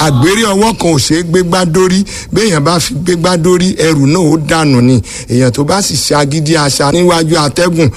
àgbérí ọwọ́ kan ò ṣeé gbégbá dórí béèyàn bá fi gbégbá dórí ẹrù náà ó dànù ni èèyàn tó bá sì ṣe agídí àṣà níwájú atẹ́gùn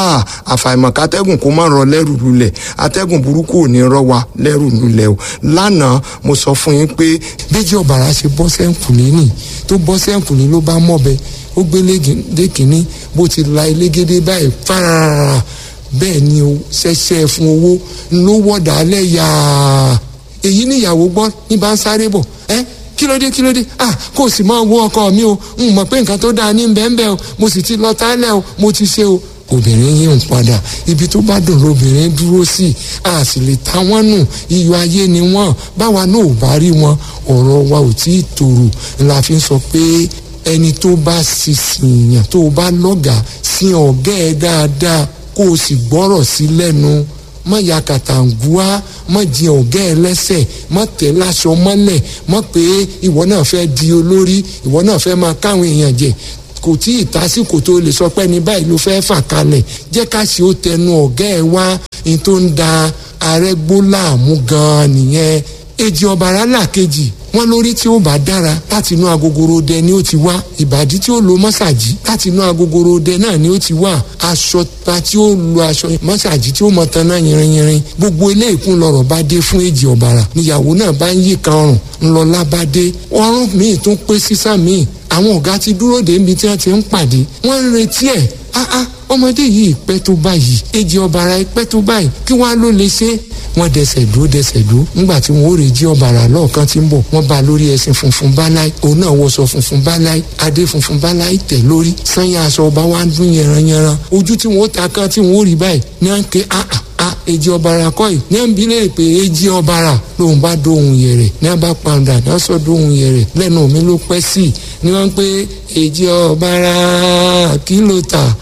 àfàìmọ̀ kátẹ́gùn kó má rọ lẹ́rù lulẹ̀ atẹ́gùn burúkú ò ní rọ wa lẹ́rù lulẹ̀ o lánàá mo sọ fún yín pé bíjì ọ̀bàrà ṣe bọ́ sẹ́ǹkùlé nì tó bọ́ sẹ́ǹkùlé ló bá mọ̀bẹ ó gbé lé kínní bó ti la elégédé báyìí fárárá bẹ́ẹ̀ ni o ṣẹ̀ṣẹ̀ fún owó ló wọ̀dà alẹ́ yàá èyí níyàwó gbọ́ ní bá ń sáré bọ̀ ẹ́ kí ló dé kí ló dé ah kò sì máa wo ọkọ mi o n mọ̀ pé nǹkan tó dáa ní bẹ́ẹ̀nbẹ́ẹ́ o mo sì ti lọ tálẹ̀ o mo ti ṣe o obìnrin yìí ń padà ibi tó bá dùn lóbìnrin dúró sí a sì lè ta wọ́n nù iyọ̀ ayé ni wọ́n báwa náà ò bá rí wọn ọ̀rọ̀ wa ò tí ì tòrò la fi ń sọ pé ẹni tó bá sísìn yàn tó bá lọ́gàá sí ọ̀gá ẹ̀ dáadáa kó o sì gbọ́rọ̀ sí lẹ́nu má ya kàtàǹgùá má jẹ ọ̀gá ẹ lẹ́sẹ̀ má tẹ̀ láṣọ mọ́lẹ̀ má pé ìwọ náà fẹ́ di olórí ìwọ náà fẹ́ máa káwọn èèyàn jẹ kò tí ì tásìkò tó lè sọ pé ní báyìí ló fẹ́ fà kalẹ̀ jẹ́ ká ṣe ó tẹnu ọ̀gá ẹ wá ní tó ń da arẹ́gbó láàmú gan-an nìyẹn èjì ọ̀bàrà làkejì wọn lórí tí ó bá dára láti inú agogoro dẹ ni ó ti wá ìbàdí tí ó lo mọ́sàgì láti inú agogoro dẹ náà ni ó ti wá aṣọ ta tí ó lo aṣọ mọ́sàgì tí ó mọ taná yìnrìnyìnrìn gbogbo ilé ìkún lọ́rọ̀ bá dé fún èjì ọ̀bàrà níyàwó náà bá ń yí kan ọrùn ńlọlá bá dé ọrùn míì tún pé sísá míì àwọn ọ̀gá ti dúró dé ibi tí wọ́n ti ń pàdé wọ́n ń retí ẹ̀ áá ọmọdé yìí pẹ́ tó báyìí èjì ọ̀bàrà pẹ́ tó báyìí kí wọ́n á ló lè ṣe wọ́n dẹsẹ̀ dúró dẹsẹ̀ dúró ńgbà tí wọ́n ó rè jí ọ̀bàrà lọ́ọ̀kan tí ń bọ̀ wọ́n bá lórí ẹṣin funfun báláì òun náà wọṣọ funfun báláì adé funfun báláì tẹ̀ lórí sanya aṣọ ọba wa ń dún yẹranyẹran ojú tí wọ́n ó ta kan tí wọ́n ó rí báyìí ní à ń ké áà a èjì ọ̀bàrà kọ́ yìí ní à ń bi léèrè pé èjì ọ̀bàrà lòun bá dóhùn yẹrẹ ní à bá pàǹdà ní à sọ dóhùn yẹrẹ lẹ́nu mi ló pẹ́ sí i ní wọ́n pé èjì ọ̀bàrà kí ló tà